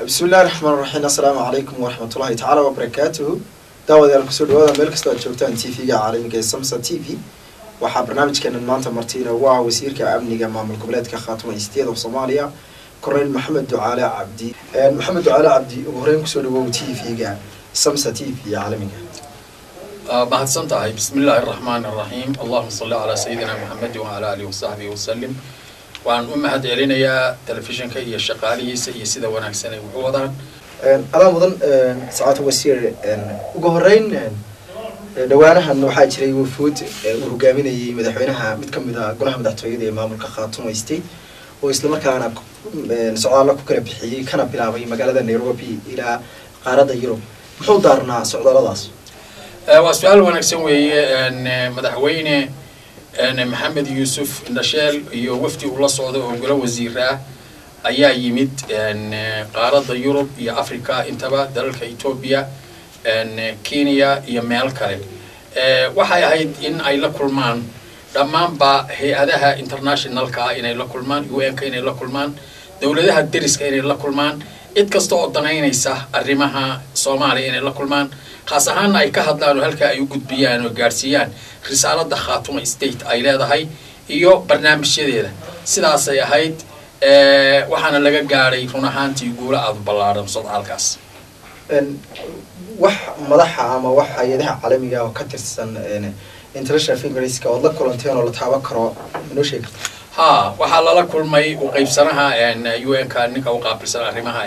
bismi illahi raxmaan raxiim assalaamu calaykum waraxmatullahi tacaala wabarakaatuhu daawadayaal kusoo dhawaada meel kastoo aad joogtaan t v-ga caalamiga ee samsa t v waxaa barnaamijkeenan maanta martiina waa wasiirka amniga maamul goboleedka khaatuma state of soomaaliya korneyl maxamed ducaale cabdi maxamed ducaale cabdi ugu horeyn kusoo dhawow t v-ga samsa t v caalamiga mahadsan tahay bismi illaahi araxmaan araxiim allahuma salli calaa sayidina maxamedi wacalaa alihi wasaxbihi wasalim waan u mahad celinayaa telefishinka iyo shaqaalihiisa iyo sida wanaagsan ay wuxu wadaan adaa mudan sacaata wasiir ugu horeyn dhawaanahan waxaa jiray wafuud uu hogaaminayay madaxweynaha mid kamid a golaha madaxtooyada ee maamulka khaatuma state oo islamarkaana socdaalla ku kala bixiyey kana bilaabay magaalada nairobi ilaa qaaradda yurub muxuu daarnaa socdaalladaas waa su-aal wanaagsan weeye madaxweyne maxamed yuusuf indhasheel iyo wafdi uu la socda oo golo wasiir ah ayaa yimid qaaradda yurub iyo africa intaba dalalka etoobiya kenya iyo meel kale waxay ahayd in ay la kulmaan dhammaanba hay-adaha internationalka ah inay la kulmaan u n-ka inay la kulmaan dowladaha deriska inay la kulmaan cid kasta oo danaynaysa arrimaha soomaaliya inay la kulmaan khaas ahaanna ay ka hadlaan oo halkaa ay u gudbiyaan oo gaadhsiiyaan risaaladda khaatuma state ay leedahay iyo barnaamijyadeeda sidaasay ahayd waxaana laga gaadhay run ahaantii guulo aada u ballaadhan sodcaalkaas wax madaxa ama wax hay-adaha caalamiga oo ka tirsan international fingerska ood la kulanteen oo la taaban karo manoo sheegi karta ha waxaa lala kulmay u qaybsanaha u n ka ninka u qaabilsan arrimaha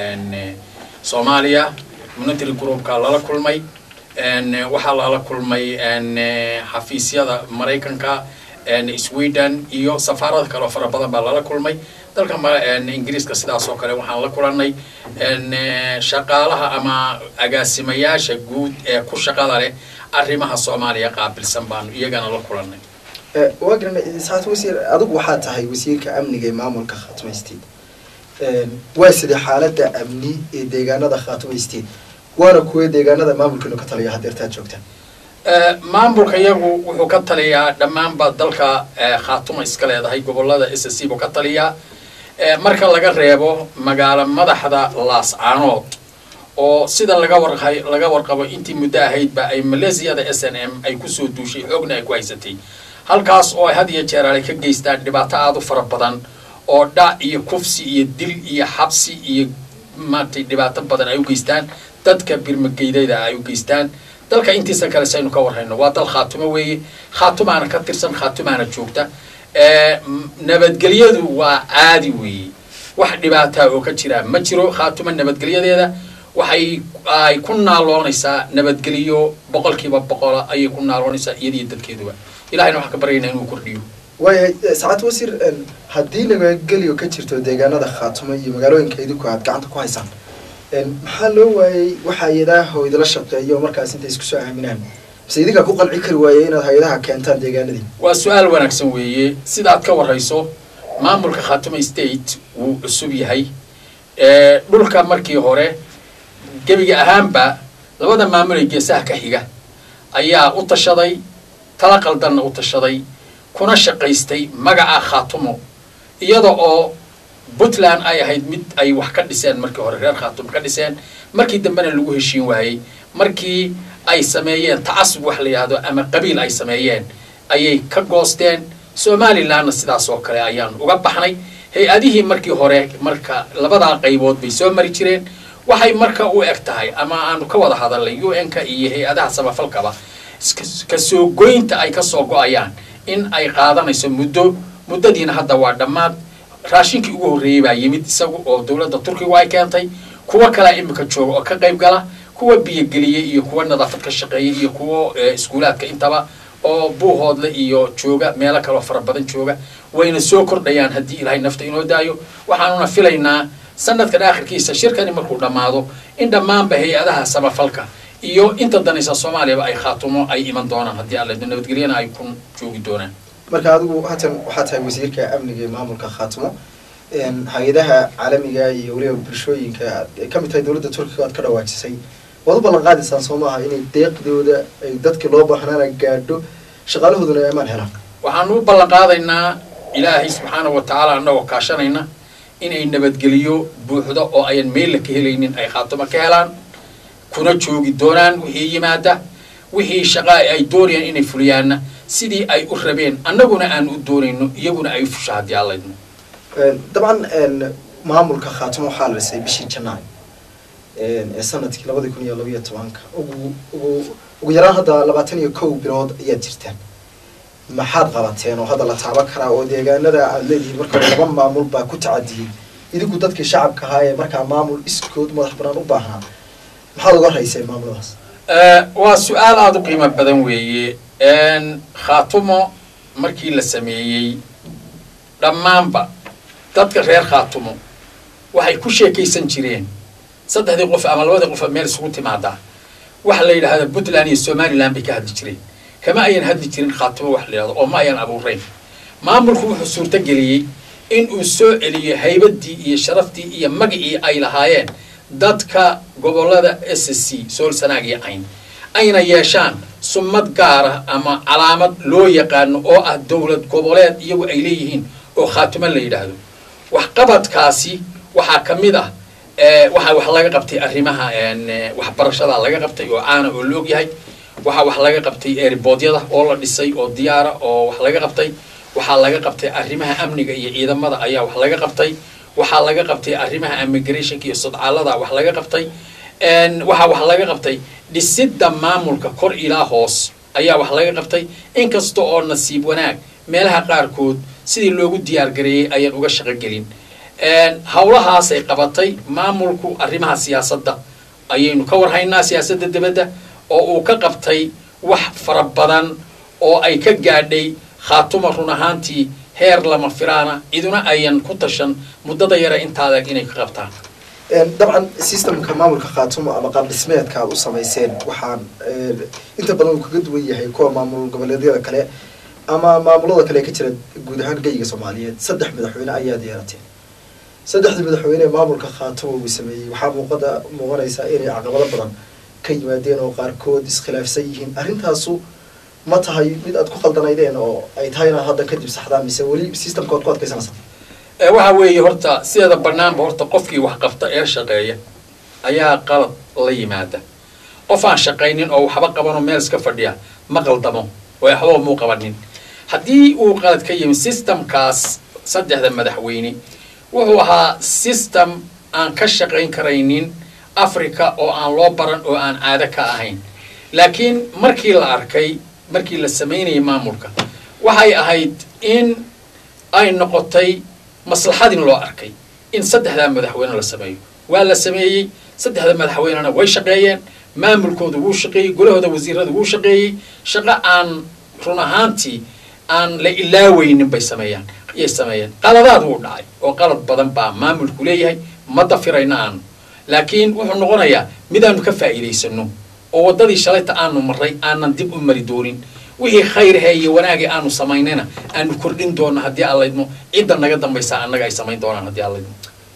soomaaliya monitary groupka lala kulmay waxaa lala kulmay xafiisyada maraykanka sweden iyo safaarada kale oo fara badan baa lala kulmay dalka ingiriiska sidaas oo kale waxaan la kulanay shaqaalaha ama agaasimayaasha guud ee ku shaqada leh arrimaha soomaaliya qaabilsan baanu iyagana la kulanay waa garana saat wasiir adigu waxaa tahay wasiirka amniga ee maamulka khaatuma state waa sidee xaaladda amni ee deegaanada khaatuma state waana kuwa deegaanada maamulkiinu ka taliya hadeertaad joogtaan maamulka iyagu wuxuu ka taliyaa dhammaanba dalka khaatuma iska leedahay gobolada s c buu ka taliyaa marka laga reebo magaalo madaxda laascaanood oo sida laga warqa laga warqabo intii muddo ahaydba ay maleesiyada s n m ay kusoo duushay xoogna ay ku haysatay halkaas oo ay had iyo jeer ay ka geystaan dhibaato aada u fara badan oo dhac iyo kufsi iyo dil iyo xabsi iyo maaragtay dhibaato badan ay u geystaan dadka birmageydada ay u geystaan dalka intiisa kale saynu ka warhayno waa dal khaatumo weeye khaatumaana ka tirsan khaatumaana joogta nabadgelyadu waa caadi weeye wax dhibaataa oo ka jira ma jiro khaatuma nabadgelyadeeda waxay ay ku naaloonaysaa nabadgelyo boqolkiiba boqola ayay ku naaloonaysaa iyadiyo dadkeeduba ilahayna waxaan ka baryaynaa inuu kordhiyo waayahay sacaad wasiir haddii nabadgelyo ka jirto deegaanada khaatuma iyo magaalooyinka idinku aad gacanta ku haysaan maxaa loo waayey waxa hay-adaha oo idila shaqeeyo markaas intay isku soo aaminaan mise idinkaa ku qanci kari waayey inaad hay-adaha keentaan deegaanadii waa su-aal wanaagsan weeye sidaad ka warrayso maamulka khaatuma state wuu cusub yahay dhulka markii hore gebiga ahaanba labada maamul ee geesaha ka xiga ayaa u tashaday tala qaldanna u tashaday kuna shaqaystay magaca khaatumo iyada oo puntland ay ahayd mid ay wax ka dhiseen markii hore reer khaatumo ka dhiseen markii dambena lagu heshiin waayey markii ay sameeyeen tacasub wax la yidhaahdo ama qabiil ay sameeyeen ayay ka goosteen somalilandna sidaas oo kale ayaan uga baxnay hay-adihii markii hore marka labadaa qaybood bay soo mari jireen waxay marka u eg tahay ama aanu ka wada hadalnay u n-ka iyo hay-adaha samafalkaba kasoo goynta ay kasoo go-ayaan in ay qaadanayso muddo muddadiina hadda waa dhammaad raashinkii ugu horreeyey baa yimid isagu oo dowladda turkigu ay keentay kuwo kalea imika jooga oo ka qayb gala kuwa biyogeliyey iyo kuwa nadaafad ka shaqeeyay iyo kuwo iskuulaadka intaba oo buuhoodle iyo jooga meelo kaleo fara badan jooga wayna soo kordhayaan haddii ilaahay nafta inoo daayo waxaanuna filaynaa sanadkan aakhirkiisa shirkani markuu dhammaado in dhammaanba hay-adaha samafalka iyo inta danaysa soomaaliyaba ay khaatumo ay iman doonaan haddii alle nabadgelyana ay ku joogi doonaan marka adigu haatan waxaa tahay wasiirka amniga ee maamulka khaatumo hay-adaha caalamiga iyo weliba bulshooyinka ka mid tahay dowladda turkiga aad ka dhawaajisay waad u ballan qaadaysaan soo maaha inay deeqdooda ay dadkii loo baahnaana gaadho shaqaalahooduna ay amaan helaan waxaanu u ballan qaadaynaa ilaahay subxaana wa tacaala annagoo kaashanayna inay nabadgeliyo buuxdo oo ayan meella ka helaynin ay khaatumo ka helaan kuna joogi doonaan wixii yimaada wixii shaqaa ay doonayaan inay fuliyaanna sidii ay u rabeen annaguna aan u doonayno iyaguna ay fusha haddii allaydno dabcan maamulka khaatumo waxaa la dhisay bishii janaayo ee sanadkii labadii kun iyo labaiyo tobanka ugu ugu ugu yaraan hadda labaatan iyo kow bilood ayaad jirtaan maxaad qabateen oo hadda la taaban karaa oo deegaanada aad leedihiin marka hore laba maamul baa ku tacadiyey idinku dadkii shacabka ahaa ee markaa maamul iskood madax banaan u baahnaa maxaad uga rayseen maamuladaas waa su-aal aada u qiimo badan weeye khaatumo markii la sameeyey dhammaanba dadka reer khaatumo waxay ku sheekaysan jireen saddexdii qof ama labadii qof meel isugu timaadaa waxa la yidhahda puntland iyo somaliland bay ka hadli jireen kama ayan hadli jirin khaatumo wax la yidhahdo oo ma ayan abuurayn maamulku wuxuu suurto geliyey in uu soo celiyo haybaddii iyo sharaftii iyo magicii ay lahaayeen dadka gobollada s c sool sanaag iyo cayn ayna yeeshaan sumad gaara ama calaamad loo yaqaano oo ah dowlad goboleed iyagu ay leeyihiin oo khaatumo la yidhaahdo waxqabadkaasi waxaa ka mid ah waxaa wax laga qabtay arrimaha waxbarashada laga qabtay oo caana oo la og yahay waxaa wax laga qabtay erboodyada oo la dhisay oo diyaara oo wax laga qabtay waxaa laga qabtay arrimaha amniga iyo ciidamada ayaa wax laga qabtay waxaa laga qabtay arrimaha immigrationka iyo sodcaalada wax laga qabtay waxaa wax laga qabtay dhisidda maamulka kor ilaa hoos ayaa wax laga qabtay inkasta oo nasiib wanaag meelaha qaarkood sidii loogu diyaar gareeyey ayaan uga shaqo gelin howlahaasay qabatay maamulku arrimaha siyaasadda ayaynu ka warhaynaa siyaasadda dibadda oo uu ka qabtay wax fara badan oo ay ka gaadhay khaatuma run ahaantii heer lama firaana iduna ayan ku tashan muddada yare intaadag inay ka qabtaan dabcan systemka maamulka khaatumo ama qaab dhismeedka aad u samayseen waxaan inta badan uu kaga duwan yahay kuwa maamul goboleedyada kale ama maamulada kale ka jira guud ahaan geyiga soomaaliyeed saddex madaxweyne ayaad yeelateen saddexdii madaxweyne ee maamulka khaatumo uu sameeyey waxaa muuqada muuqanaysaa inay caqabado badan ka yimaadeen oo qaarkood iskhilaafsan yihiin arrintaasu ma tahay mid aad ku khaldanaydeen oo ay tahay inaad hadda kadib saxdaan mise weli systemka oad ku adkaysanaysaa waxa weeye horta sideeda banaanba horta qofkii wax qabta ee shaqeeya ayaa qalad la yimaada qof aan shaqaynin oo waxba qabanoo meel iska fadhiya ma qaldamo oo waxbaba muu qabanin haddii uu qalad ka yimi systemkaas saddexda madaxweyne wuxuu ahaa system aan ka shaqayn karaynin africa oo aan loo baran oo aan caado ka ahayn laakiin markii la arkay markii la samaynayay maamulka waxay ahayd in ay noqotay maslaxadin loo arkay in saddexdaa madaxweyne la sameeyo waa la sameeyey saddexda madaxweynena way shaqeeyeen maamulkooda wuu shaqeeyey golahooda wasiirada wuu shaqeeyey shaqo aan run ahaantii aan la ilaaweynin bay sameeyaan ayay sameeyeen qaladaad wuu dhacay oo qalad badan baa maamulku leeyahay ma dafirayna aanu laakiin wuxuu noqonayaa midaanu ka faa'iidaysano oo waddadii shalayta aanu marray aanan dib u mari doonin wixii khayrhe iyo wanaagii aanu samaynayna aanu kordhin doonno haddii allaydmo cidda naga dambaysa annaga ay samayn doonaan haddii allaydmo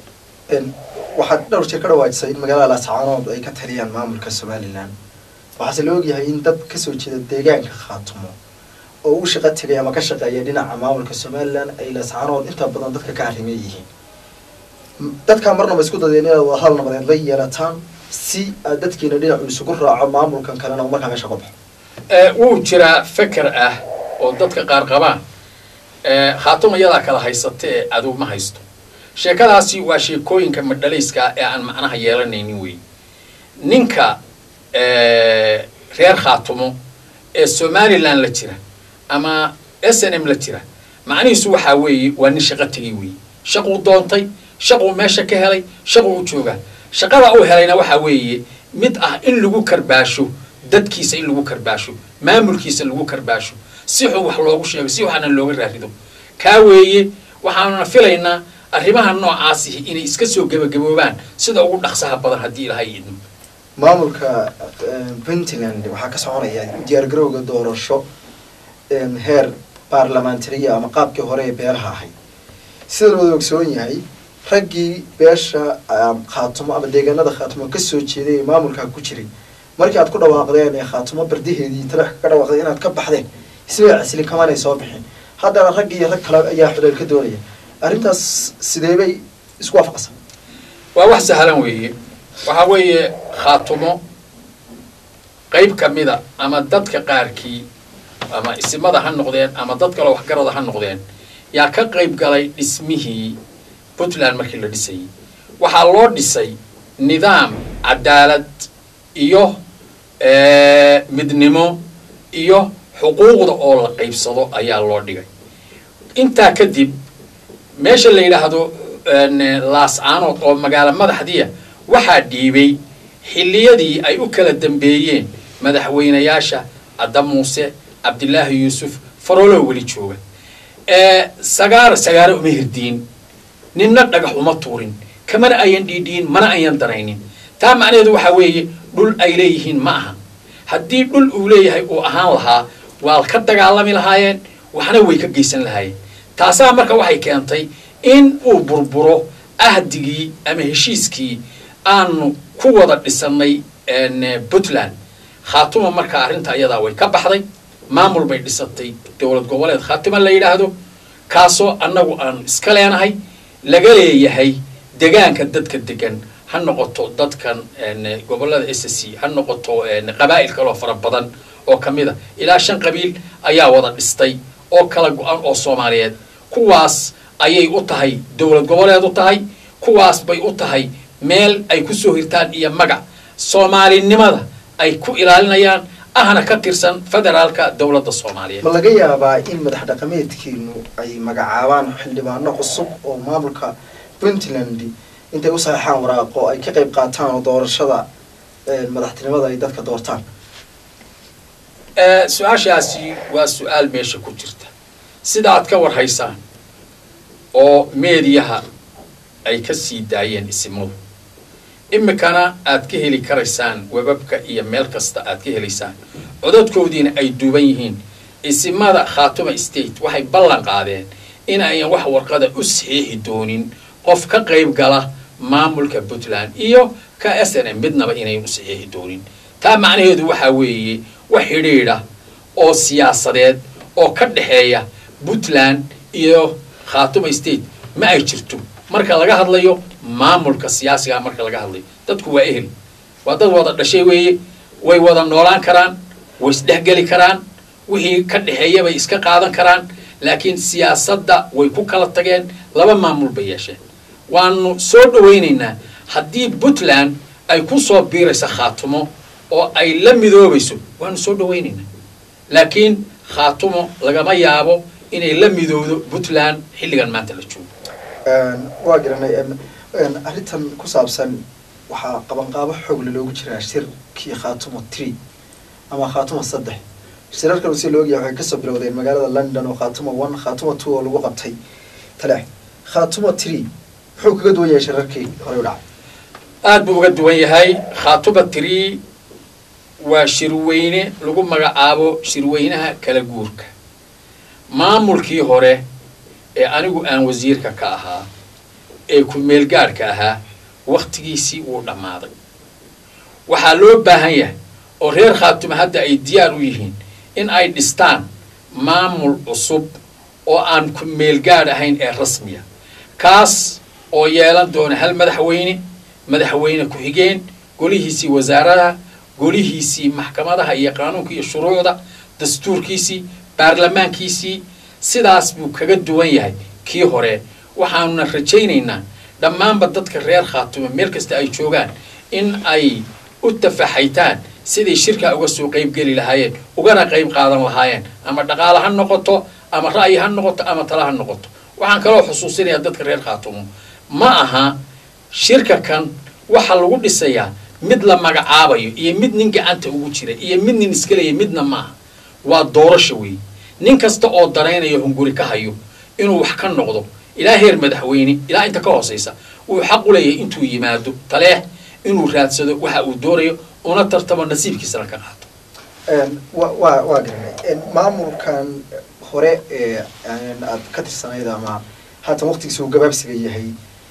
waxaad dhowr jeer ka dhawaajisay in magaalada laascaanood ay ka taliyaan maamulka somalilan waxaase la ogyahay in dad kasoo jeeda deegaanka khaatumo oo u shaqo tegay ama ka shaqeeya dhinaca maamulka somalilan ay laascaanood inta badan dadka ka arrimey yihiin dadkaa marnaba isku dadeen inaad wadahadal nabadeed la yeelataan si aad dadkiina dhinacu isugu raaco maamulkan kalena markaa meesha ka baxo wuu jiraa feker ah oo dadka qaar qabaan khaatuma iyadaa kala haysata ee aduug ma haysto sheekadaasi waa sheekooyinka madhalayska ee aan macnaha yeelanaynin wey ninka reer khaatumo ee somalilan la jira ama s n m la jira macnihiisu waxaa weeye waa nin shaqo tegay weeye shaquu doontay shaquu meesha ka helay shaquu u joogaa shaqada uu helayna waxaa weeye mid ah in lagu karbaasho dadkiisa in lagu karbaasho maamulkiisa lagu karbaasho si xun wax loogu sheego si waxaana looga raarido kaa weeye waxaanuna filaynaa arrimaha noocaasihi inay iska soo gebagaboobaan sida ugu dhaqsaha badan haddii ilahay idmo maamulka puntland waxaa ka soconaya diyaargarowga doorasho heer baarlamentariya ama qaabkii hore ee beelaha ahayd sida looda ogsoon yahay raggii beesha khaatumo ama deegaanada khaatumo kasoo jeeday ee maamulkaa ku jiray markii aad ku dhawaaqdeen ee khaatumo bardaheedii talex ka dhawaaqdeen inaad ka baxdeen isbay casili kamanay soo bixin haddana rag iyo rag kale ayaa xudeel ka doonaya arrintaas sidee bay isku waafaqsan waa wax sahlan weeye waxaa weeye khaatumo qayb ka mida ama dadka qaarkii ama isimada ha noqdeen ama dad kaloo waxgarada ha noqdeen yaa ka qayb galay dhismihii puntland markii la dhisayey waxaa loo dhisay nidaam cadaalad iyo midnimo iyo xuquuqda oo la qaybsado ayaa loo dhigay intaa kadib meesha la yidhaahdo laas-aanood oo magaalo madaxdiya waxaa dhiibay xilliyadii ay u kala dambeeyeen madaxweynayaasha cadda muuse cabdilaahi yuusuf farooloo weli jooga sagaara sagaaro uma hirdiin ninna dhagax uma tuurin kamana ayan dhiidhiin mana ayan daraynin taa macnaheedu waxaa weeye dhul ay leeyihiin ma aha haddii dhul uu leeyahay uu ahaan lahaa waa ka dagaalami lahaayeen waxna way ka geysan lahaayeen taasaa marka waxay keentay in uu burburo ahdigii ama heshiiskii aanu ku wada dhisannay puntland khaatuma marka arrinta iyadaa way ka baxday maamul bay dhisatay dowlad goboleed khaatuma la yidhaahdo kaasoo annagu aan iska leenahay laga leeyahay degaanka dadka degan ha noqoto dadkan gobolada s c ha noqoto qabaa'il kaloo fara badan oo ka mid a ilaa shan qabiil ayaa wada dhistay oo kala go-an oo soomaaliyeed kuwaas ayay u tahay dowlad goboleed u tahay kuwaas bay u tahay meel ay ku soo hirtaan iyo magac soomaalinimada ay ku ilaalinayaan ahna ka tirsan federaalka dowladda soomaaliyeed ma laga yaabaa in madax dhaqameedkiinu ay magacaabaan xildhibaano cusub oo maamulka puntland intay u saxeixaan waraaqo ay ka qayb qaataan oo doorashada madaxtinimada ay dadka doortaan su-aashaasi waa su-aal meesha ku jirta sida aad ka warhaysaan oo meediyaha ay ka sii daayeen isimadu imikana aad ka heli karaysaan webabka iyo meel kasta aad ka helaysaan codadkoodiina ay duuban yihiin isimada khaatuma state waxay ballan qaadeen in ayan wax warqada u saxiixi doonin qof ka qayb gala maamulka puntland iyo ka s n m midnaba inayn u saxiixi doonin taa macnaheedu waxaa weeye wax xidhiidha oo siyaasadeed oo ka dhexeeya puntland iyo khaatuma state ma ay jirto marka laga hadlayo maamulka siyaasigaa marka laga hadlayo dadku waa ehel waa dad wada dhashay weeye way wada noolaan karaan way isdhexgeli karaan wixii ka dhexeeya bay iska qaadan karaan laakiin siyaasadda way ku kala tageen laba maamul bay yeesheen waanu soo dhawaynaynaa haddii puntland ay ku soo biirayso khaatumo oo ay la midoobayso waanu soo dhawaynaynaa laakiin khaatumo lagama yaabo inay la midowdo puntland xilligan maanta la joogo waa garanay arrintan ku saabsan waxaa qabanqaabo xoogle loogu jiraa shirkii khaatuma tree ama khaatuma saddex shirarkan si laogyahay waxay kasoo bilowdeen magaalada london oo khaatuma one khaatuma two oo lagu qabtay taleex khaatuma tree muxuu kaga duwan yahay shirarkii horey u dhacay aad buu uga duwan yahay khaatuma tree waa shirweyne lagu magacaabo shirweynaha kala guurka maamulkii hore ee anigu aan wasiirka ka ahaa ee ku-meelgaadhka ahaa wakhtigiisii wuu dhammaaday waxaa loo baahan yahay oo reer khaatuma hadda ay diyaar u yihiin in ay dhistaan maamul cusub oo aan ku-meelgaadh ahayn ee rasmiya kaas oo yeelan doona hal madaxweyne madaxweyne ku-xigeen golihiisii wasaaradaha golihiisii maxkamadaha iyo qaanuunka iyo shuruucda dastuurkiisii baarlamaankiisii sidaas buu kaga duwan yahay kii hore waxaanuna rajaynaynaa dhammaanba dadka reer khaatume meel kasta ay joogaan in ay u tafaxaytaan siday shirkaa uga soo qaybgeli lahaayeen ugana qayb qaadan lahaayeen ama dhaqaale ha noqoto ama ra'yi ha noqoto ama tala ha noqoto waxaan kaloo xusuusinayaa dadka reer khaatumo ma aha shirka kan waxa lagu dhisayaa mid la magacaabayo iyo mid nin gacanta ugu jira iyo mid nin iskalaya midna ma aha waa doorasho weeye nin kasta oo daraynayo hunguri ka hayo inuu wax ka noqdo ilaa heer madaxweyne ilaa inta ka hoosaysa wuu xaq u leeyahay intuu yimaado taleex inuu raadsado waxa uu doonayo una tartamo nasiibkiisana ka qaato wa wa waa garanay maamulkan hore ee aad ka tirsanayd ama haatan waqtigiisa uu gabaabsiga yahay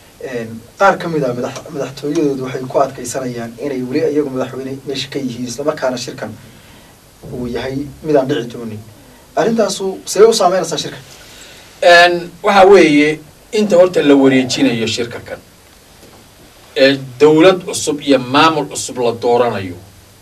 qaar ka mid a madax madaxtooyadoodu waxay ku adkaysanayaan inay weli iyagu madaxweyne meesha ka yihiin islamarkaana shirkan uu yahay midaan dhici doonin arrintaasu see u saameynaysaa shirka waxa weeye inta horta la wareejinayo shirka kan ee dowlad cusub iyo maamul cusub la dooranayo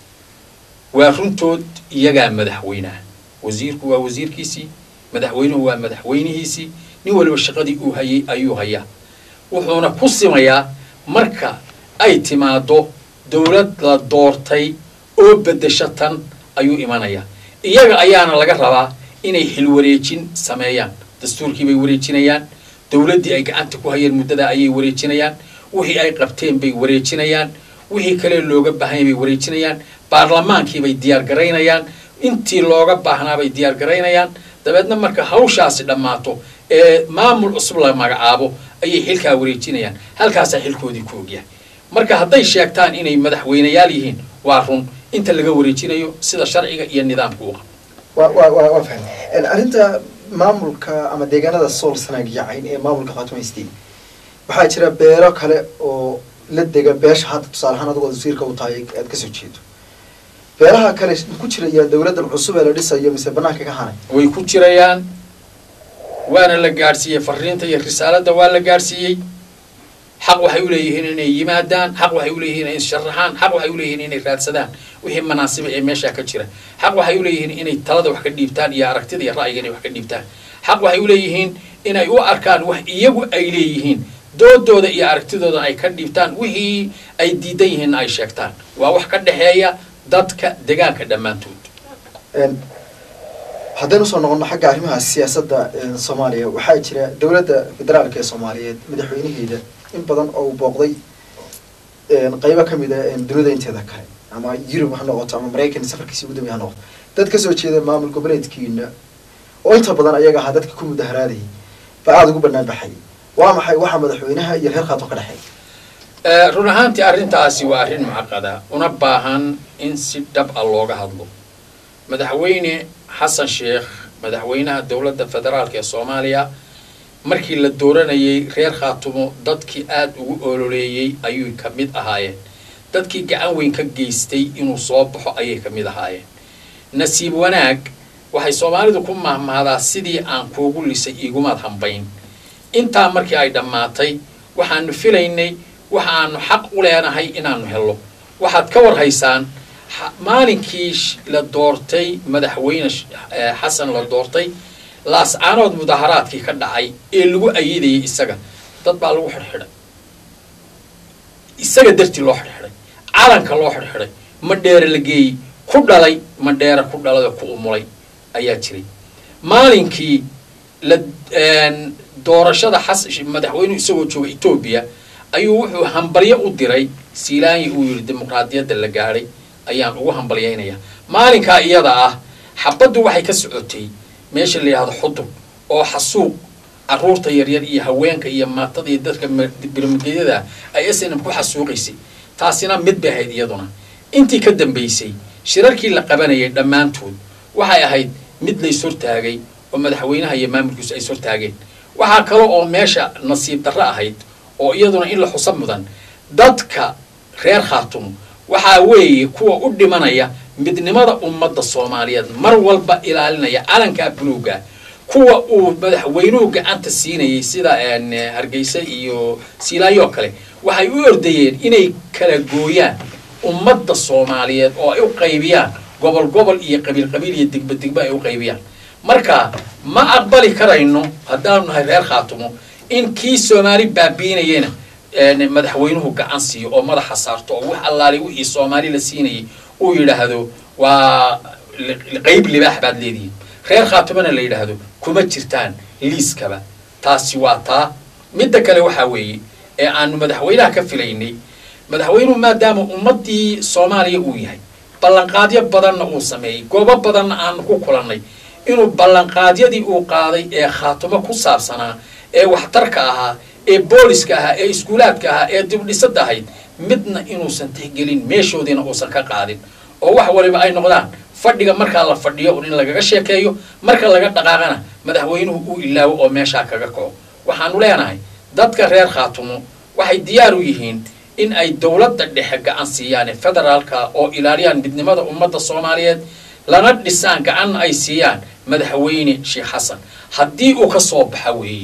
waa runtood iyagaa madaxweynaha wasiirku waa wasiirkiisii madaxweynuhu waa madaxweynihiisii nin waliba shaqadii uu hayay ayuu hayaa wuxuuna ku simayaa marka ay timaado dowlad la doortay oo beddesho tan ayuu imanayaa iyaga ayaana laga rabaa inay xilwareejin sameeyaan dastuurkii bay wareejinayaan dowladdii ay gacanta ku hayeen muddada ayay wareejinayaan wixii ay qabteen bay wareejinayaan wixii kale looga baahanya bay wareejinayaan baarlamaankii bay diyaar garaynayaan intii looga baahnaa bay diyaar garaynayaan dabeedna marka hawshaasi dhammaato ee maamul cusub la magacaabo ayay xilkaa wareejinayaan halkaasaa xilkoodii ku ogyahay marka hadday sheegtaan inay madaxweyneyaal yihiin waa run inta laga wareejinayo sida sharciga iyo nidaamka u qabo waa waa waa waa fahmay arrinta maamulka ama deegaanada sool sanaag yacayn ee maamulka khaatuma state waxaa jira beero kale oo la dega beesha hadda tusaale ahaan adigoo wasiirka u tahay aad kasoo jeedo beeraha kale ku jiraya dowladdan cusub ee la dhisayo mise banaanka ka hanay way ku jirayaan waana la gaadhsiiyey fariinta iyo risaaladda waa la gaadhsiiyey xaq waxay u leeyihiin inay yimaadaan xaq waxay u leeyihiin inay sharaxaan xaq waxay u leeyihiin inay raadsadaan wixii manaasiba ee meeshaa ka jira xaq waxay u leeyihiin inay talada wax ka dhiibtaan iyo aragtida iyo ra'yiga inay wax ka dhiibtaan xaq waxay u leeyihiin inay u arkaan wax iyagu ay leeyihiin doodooda iyo aragtidooda ay ka dhiibtaan wixii ay diidan yihiinna ay sheegtaan waa wax ka dhexeeya dadka degaanka dhammaantood haddaynu usoo noqono xagga arrimaha siyaasadda soomaaliya waxaa jira dowladda federaalka ee soomaaliyeed madaxweynaheeda in badan oo uu booqday qeybo ka mid a dunida inteeda kale ama yurub ha noqoto ama maraykan safarkiisi ugu dambeya ha noqoto dad kasoo jeeda maamul goboleedkiina oo inta badan ayaga ahaa dadka ku mudaharaadayay ba aada ugu banaan baxay waa maxay waxaa madaxweynaha iyo reer khaato ka dhexeey run ahaantii arrintaasi waa arrin mucaqada una baahan in si dhab a looga hadlo madaxweyne xasan sheekh madaxweynaha dowladda federaalka ee soomaaliya markii la dooranayay reer khaatumo dadkii aada ugu ololeeyey ayuy ka mid ahaayeen dadkii gacan weyn ka geystay inuu soo baxo ayay ka mid ahaayeen nasiib wanaag waxay soomaalidu ku mahmahdaa sidii aan kuugu lisay igumaad hambayn intaa markii ay dhammaatay waxaanu filaynay waxaanu xaq u leenahay inaanu hello waxaad ka war haysaan maalinkii la doortay madaxweyne xasan la doortay laascaanood mudaharaadkii ka dhacay ee lagu ayidayay isaga dad baa lagu xidhxidhay isaga dartii loo xidhxidhay calanka loo xidhxidhay madheere la geeyey ku dhalay madheere ku dhalay oo ku umulay ayaa jiray maalinkii la doorashada xas madaxweynuhu isagoo jooga etoobiya ayuu wuxuu hambalyo u diray siilaanyi uu yidhi dimuqraadiyadda la gaadhay ayaan ugu hambalyaynayaa maalinkaa iyada ah xabaddu waxay ka socotay meesha la yidhahdo xudub oo xasuuq carruurta yaryar iyo haweenka iyo maatada iyo dadka birmigedyada ay snm ku xasuuqaysay taasina mid bay ahayd iyaduna intii ka dambaysay shirarkii la qabanayay dhammaantood waxay ahayd mid lays hortaagay oo madaxweynaha iyo maamulkiisu ay ishortaageen waxaa kale oo meesha nasiib darro ahayd oo iyaduna in la xusa mudan dadka reer khaatumo waxaa weeye kuwa u dhimanaya midnimada ummadda soomaaliyeed mar walba ilaalinaya calankaa buluuga kuwa uu madaxweynuhu gacanta siinayay sida hargeysa iyo siilaayo kale waxay u ordayeen inay kala gooyaan ummadda soomaaliyeed oo ay u qaybiyaan gobol gobol iyo qabiil qabiil iyo degba degba ay u qaybiyaan marka ma aqbali karayno haddaanu nahay reer khaatumo in kii soomaali baabiinayena madaxweynuhu gacan siiyo oo madaxa saarto oo wax allaali wixii soomaali la siinayay uu yidhaahdo waa qeyb libaax baad leedihiin reer khaatumona la yidhaahdo kuma jirtaan liiskaba taasi waa taa midda kale waxaa weeye ee aanu madaxweynaha ka filaynay madaxweynuhu maadaama ummaddii soomaaliya uu yahay ballanqaadyo badanna uu sameeyey goobo badanna aanu ku kulannay inuu ballanqaadyadii uu qaaday ee khaatumo ku saabsanaa ee waxtarka ahaa ee booliska ahaa ee iskuulaadka ahaa ee dibdhisada ahayd midna inuusan tixgelin meeshoodiina uusan ka qaadin oo wax waliba ay noqdaan fadhiga markaa la fadhiyo un in lagaga sheekeeyo marka laga dhaqaaqana madaxweynuhu uu ilaawo oo meeshaa kaga kaco waxaanu leenahay dadka reer khaatumo waxay diyaar u yihiin in ay dowladda dhexe gacan siiyaan federaalka oo ilaaliyaan midnimada ummadda soomaaliyeed lana dhisaan gacanna ay siiyaan madaxweyne sheekh xasan haddii uu ka soo baxa weeye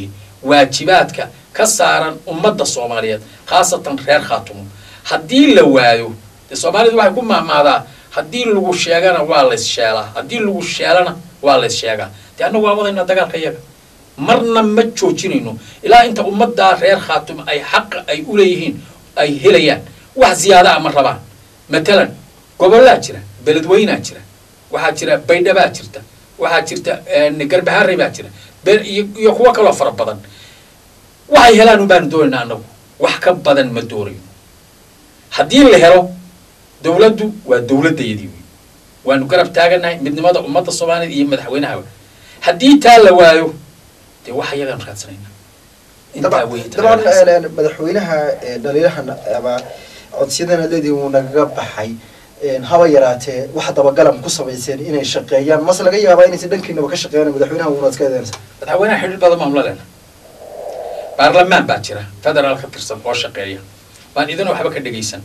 waajibaadka ka saaran ummadda soomaaliyeed khaasatan reer khaatumo haddii la waayo dee soomaalidu waxay ku mahmaadaa haddii lagu sheegana waa lays sheelaa haddii lagu sheelana waa lays sheegaa dee annagu waa wadaynaa dagaalka iyaga marna ma joojinayno ilaa inta ummaddaa reer khaatumo ay xaqa ay u leeyihiin ay helayaan wax ziyaada a ma rabaan matalan gobollaa jira beledweynaa jira waxaa jira baydhabaa jirta waxaa jirta garbaharey baa jira iyo kuwo kaloo fara badan waxay helaan un baanu doonaynaa annagu wax ka badan ma doonayno haddii la helo dowladdu waa dowladdayadii wey waanu garab taaganahay midnimada ummadda soomaaliyeed iyo madaxweynahaba haddii taa la waayo dee wax iyagaan raadsanaynaa intaa wey dabcan madaxweynaha dhaliilahan ama codsiyadana leedii wuu nagaga baxay haba yaraatee wax dabagalan ku samayseen inay shaqeeyaan mase laga yaabaa inaysan dhankiinaba ka shaqeeyaan madaxweynaha wuuna iska eedeynaysa madaxweynaha xidhiir badan baan ula lena baarlamaan baa jira federaal ka tirsan oo shaqeeya baan idin waxba ka dhegaysan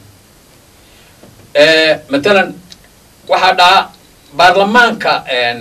matalan waxaa dhaca baarlamaanka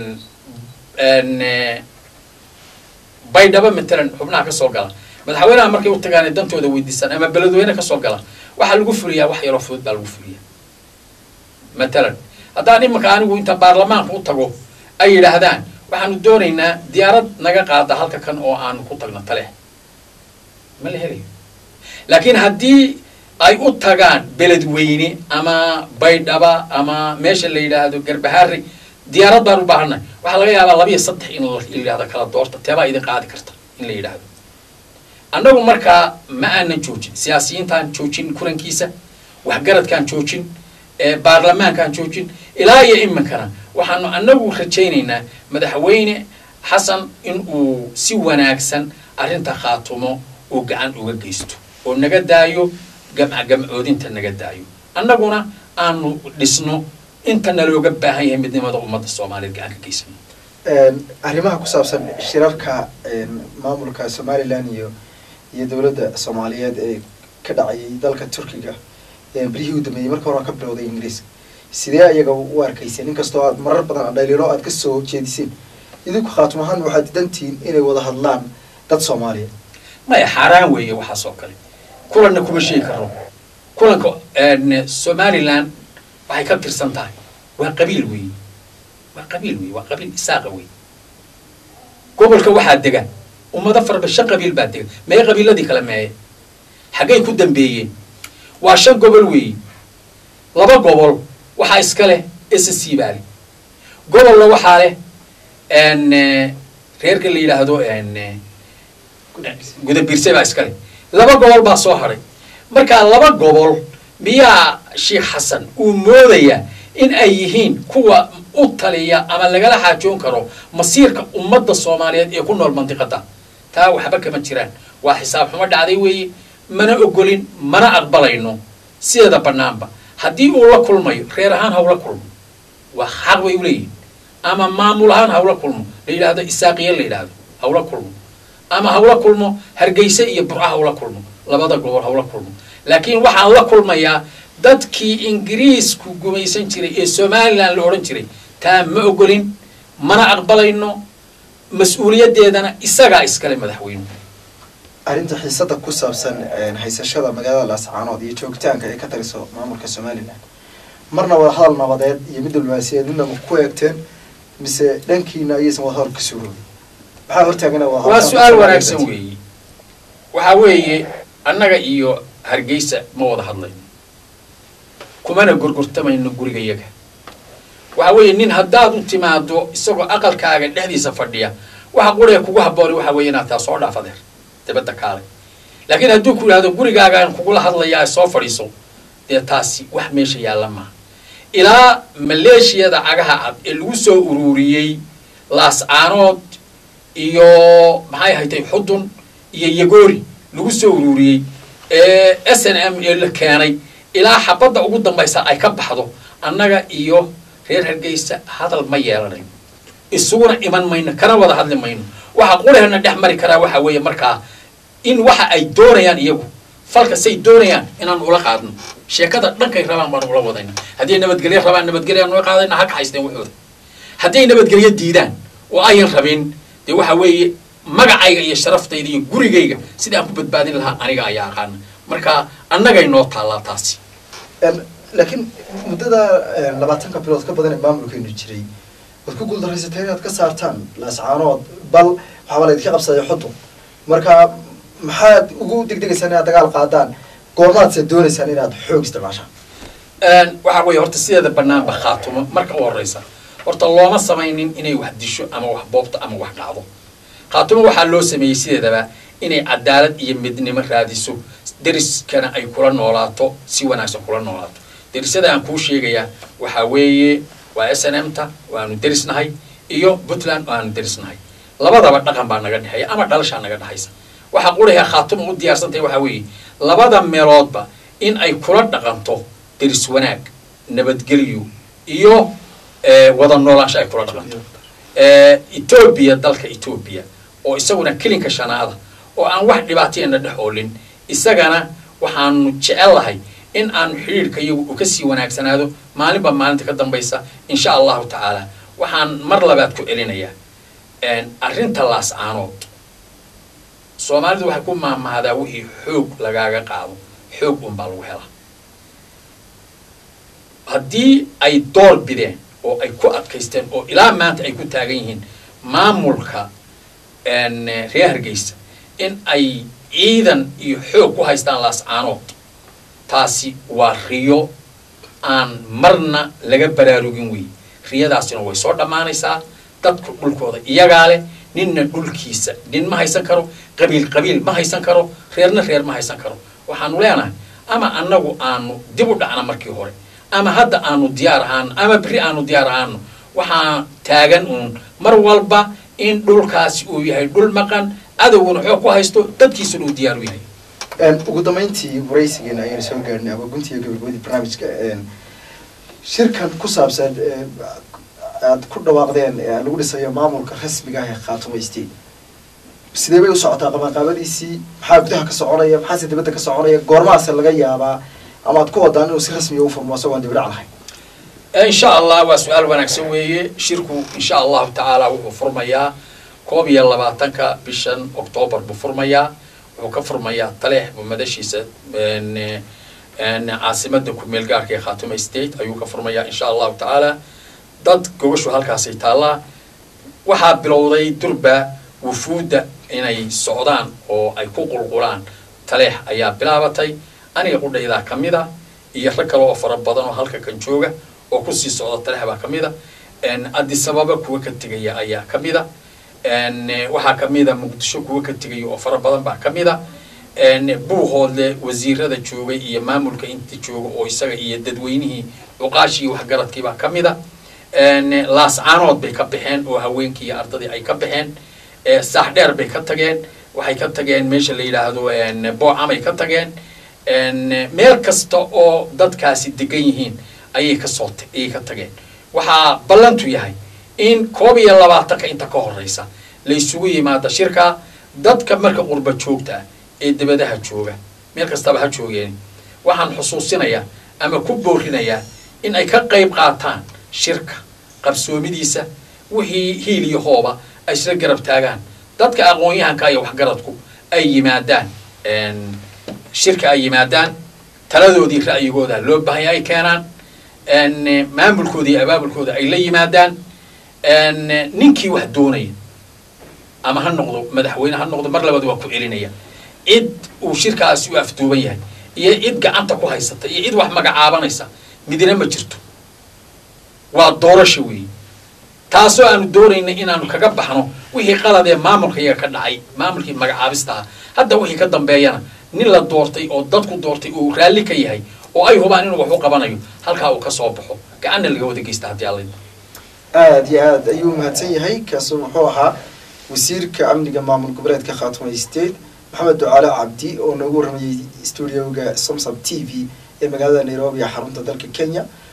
baydhabo matalan xubnaha ka soo gala madaxweynaha markay u tagaan dantooda weydiisaan ama beledweyne ka soo gala waxaa lagu fuliyaa wax yaroo fudud baa lagu fuliyaa matalan haddaan imanka anigu inta baarlamaanka u tago ay yidhaahdaan waxaanu doonaynaa diyaarad naga qaada halka kan oo aanu ku tagno tale ma la helayo laakiin haddii ay u tagaan beledweyne ama baydhaba ama meesha la yidhaahdo garbahaari diyaarad baan u baahannahay waxaa laga yaabaa labiyo saddex in la yidhahdo kala doorta teebaa idin qaadi karta in la yidhaahdo annagu markaa ma aanan joojin siyaasiyiintaan joojin kulankiisa waxgaradkaan joojin baarlamaankaan joojin ilaa iyo iminkana waxaanu annagu rajaynaynaa madaxweyne xasan in uu si wanaagsan arrinta khaatumo uu gacan uga geysto oo naga daayo gamca gamcoodinta naga daayo annaguna aanu dhisno inta nalooga baahan yahay midnimada ummadda soomaaliyeed gacan ka geysano arrimaha ku saabsan shirarka maamulka somalilan iyo iyo dowladda soomaaliyeed ee ka dhacayay dalka turkiga berihii u dambeeyey marka hore ka bilowday ingiriiska sidee ayaga u arkayseen inkastoo aad marar badan adhaylilo aad ka soo jeediseen idinku khaatum ahaan waxaad didantihiin inay wada hadlaan dad soomaaliyeed maya xaaraan weeye waxaas oo kale kulanna kuma sheegi karno kulanka somalilan waxay ka tirsan tahay waa qabiil weeye waa qabiil weeye waa qabiil isaaqa weeye gobolka waxaa dega ummado faraba shan qabiil baa dega mee qabiiladii kale meeye xaggay ku dambeeyeen waa shan gobol weeye laba gobol waxaa iska leh ssc baa leh gobolna waxaa leh reerka la yidhaahdo gudabiirse baa iska leh laba gobol baa soo hadhay markaa laba gobol miyaa sheekh xasan uu moodayaa in ay yihiin kuwa u taliya ama lagala xaajoon karo masiirka ummadda soomaaliyeed ee ku nool mandiqada taa waxba kama jiraan waa xisaab xumo dhacday weeye mana ogolin mana aqbalayno sideeda bannaanba haddii uu la kulmayo reer ahaan hawla kulmo waa xaq bay uleeyihin ama maamul ahaan hawla kulmo la yidhaahdo isaaqiya la yidhaahdo hawla kulmo ama hawla kulmo hargeyse iyo burca hawla kulmo labada gobol hawla kulmo laakiin waxaan la kulmayaa dadkii ingiriisku gumaysan jiray ee somalilan la odhan jiray taa ma ogolin mana aqbalayno mas-uuliyaddeedana isagaa iskale madaxweynuhu arrinta xiisada ku saabsan haysashada magaalada laascaanood iyo joogitaanka ay ka taliso maamulka somalilan marna wada hadal nabadeed iyo mid diblomaasiyeed midna ma ku eegteen mise dhankiina ayaysan wada hadal ka suuroobin maxaa hortaagana waa su-aal wanaagsan weeye waxaa weeye annaga iyo hargeysa ma wada hadlayno kumana gorgortamayno gurigayaga waxa weeye nin haddaad u timaado isagoo aqalkaaga dhexdiisa fadhiya waxa quree kugu habboonay waxa weeye inaad taa soo dhaaf adeer dabadda kaale laakiin hadduu ku yidhahdo gurigaagaan kugula hadlayaa soo fadhiiso dee taasi wax meesha yaalla maaha ilaa maleeshiyada cagaha cad ee lagu soo ururiyey laascaanood iyo maxay haytay xudun iyo yagoori lagu soo ururiyey ee s n m ee la keenay ilaa xabadda ugu dambaysa ay ka baxdo annaga iyo reer hargeysa hadal ma yeelanayn isuguna iman mayno kana wada hadli mayno waxa qurehna dhex mari karaa waxa weeye markaa in waxa ay doonayaan iyagu falka say doonayaan inaan ula qaadno sheekada dhankay rabaan baan ula wadayna haddii nabadgelyo rabaan nabadgelyoaan ula qaadayna ha kaxaysteen waxooda hadday nabadgelyo diidaan oo ayan rabin dee waxa weeye magacayga iyo sharaftayda iyo gurigayga sidii aan ku badbaadin lahaa aniga ayaa aqaana marka annagay noo taallaa taasi laakiin muddada labaatanka bilood ka badan ee maamulkeenu jiray waad ku guuldaraysateen inaad ka saartaan laascaanood bal waxaaba laydinka qabsaday xudun marka maxaad ugu degdegaysaan inaad dagaal qaadaan goormaadse doonaysaan inaad xoog isticmaashaan waxaa weeye horta sideeda banaanba khaatumo marka u horeysa horta looma samaynin inay wax disho ama wax boobto ama wax dhacdo khaatumo waxaa loo sameeyey sideedaba inay cadaalad iyo midnimo raadiso deriskana ay kula noolaato si wanaagsan kula noolaato derisyada aan kuu sheegayaa waxaa weeye waa s n m ta waanu derisnahay iyo puntland waanu derisnahay labadaba dhaqan baa naga dhexeeya ama dhalashaa naga dhexaysa waxaa qurayaa khaatuma u diyaarsantahay waxaa weeye labada meeloodba in ay kula dhaqanto deris wanaag nabadgelyo iyo wada noolaansha ay kula dhaqanto etoobiya dalka etoobiya oo isaguna kelinka shanaada oo aan wax dhibaatayana dhex oolin isagana waxaanu jecel lahay in aanu xidhiirka iyagu u kasii wanaagsanaado maalinba maalinta ka dambaysa insha allahu tacaala waxaan mar labaad ku celinayaa arrinta laascaanood soomaalidu waxay ku maahmahdaa wixii xoog lagaaga qaado xoog unbaa lagu helaa haddii ay door bideen oo ay ku adkaysteen oo ilaa maanta ay ku taagan yihiin maamulka reer hargeysa in ay ciidan iyo xoog ku haystaan laascaanood taasi waa riyo aan marna laga baraarugin wey riyadaasina way soo dhammaanaysaa dadku dhulkooda iyagaa leh ninna dhulkiisa nin ma haysan karo qabiil qabiil ma haysan karo reerna reer ma haysan karo waxaanu leenahay ama annagu aanu dib u dhacna markii hore ama hadda aanu diyaar ahaano ama berri aanu diyaar ahaano waxaa taagan uun mar walba in dhulkaasi uu yahay dhul maqan cadowguna xoog ku haysto dadkiisuna uu diyaar u yahay ugu dambeyntii waraysigeena ayaynu soo gaarnay ama guntiga gabagabadii barnaamijka shirkan ku saabsan aad ku dhawaaqdeen lagu dhisayo maamulka rasmiga ah ee khaatumo state sidee bay u socotaa qabanqaabadiisii maxaa gudaha ka soconaya maxaase dibadda ka soconaya goormahaase laga yaabaa ama aad ku wadaan inuu si rasmiga u furmo asagoo aan dibidhac lahayn insha allah waa su-aal wanaagsan weeye shirku insha allahu tacaala wuxuu furmayaa koob iyo labaatanka bishan octoobar buu furmayaa wuxuu ka furmayaa taleex buu madashiisa caasimada kumeel gaarka ee khaatuma state ayuu ka furmayaa insha allahu tacaala dad gobashu halkaasay taallaa waxaa bilowday durba wufuudda inay socdaan oo ay ku qulqulaan taleex ayaa bilaabatay aniga qudhaydaa ka mid a iyo rag kale oo fara badan oo halka kan jooga oo kusii socda taleex baa ka mid a adisababa kuwa ka tegaya ayaa ka mid a waxaa ka mid a muqdisho kuwa ka tegaya oo fara badan baa ka mid a buuhoodle wasiirada joogay iyo maamulka inta jooga oo isaga iyo dadweynihii cuqaashii waxgaradkii baa ka mid a laascaanood bay ka baxeen oo haweenkii iyo ardadii ay ka baxeen saax dheer bay ka tageen waxay ka tageen meesha la yidhaahdo boocamay ka tageen meel kasta oo dadkaasi degan yihiin ayay kasoo ayay ka tageen waxaa ballantu yahay in koob iyo labaatanka inta ka horeysa la isugu yimaado shirka dadka marka qurba joogta ah ee dabadaha jooga meel kastaba ha joogeen waxaan xusuusinayaa ama ku boorinayaa in ay ka qayb qaataan shirka qarsoomidiisa wixii hiil iyo hooba ay isla garab taagaan dadka aqoon-yahanka iyo waxgaradku ay yimaadaan shirka ay yimaadaan taladoodii ra'yigooda loo baahanya ay keenaan maamulkooda iyo abaabulkooda ay la yimaadaan ninkii wax doonaya ama ha noqdo madaxweyne ha noqdo mar labaad waa ku celinaya cid uu shirkaasi u afduuban yahay iyo cid gacanta ku haysata iyo cid wax magacaabanaysa midna ma jirto waa doorasho weeye taasoo aanu doonaynay inaanu kaga baxno wixii qalad ee maamulka iyaga ka dhacay maamulkii magacaabista ah hadda wixii ka dambeeyana nin la doortay oo dadku doortay uu raalli ka yahay oo ay hubaan inuu wax u qabanayo halkaa uu ka soo baxo gacanna laga wada geysta haddii alla aada iyo aad ayuu mahadsan yahay kaasoo muxuu ahaa wasiirka amniga maamul goboleedka khaatuma state maxamed ducaale cabdi oo noogu warramayey stuudioga somsab t v ee magaalada nairobi ee xarunta dalka kenya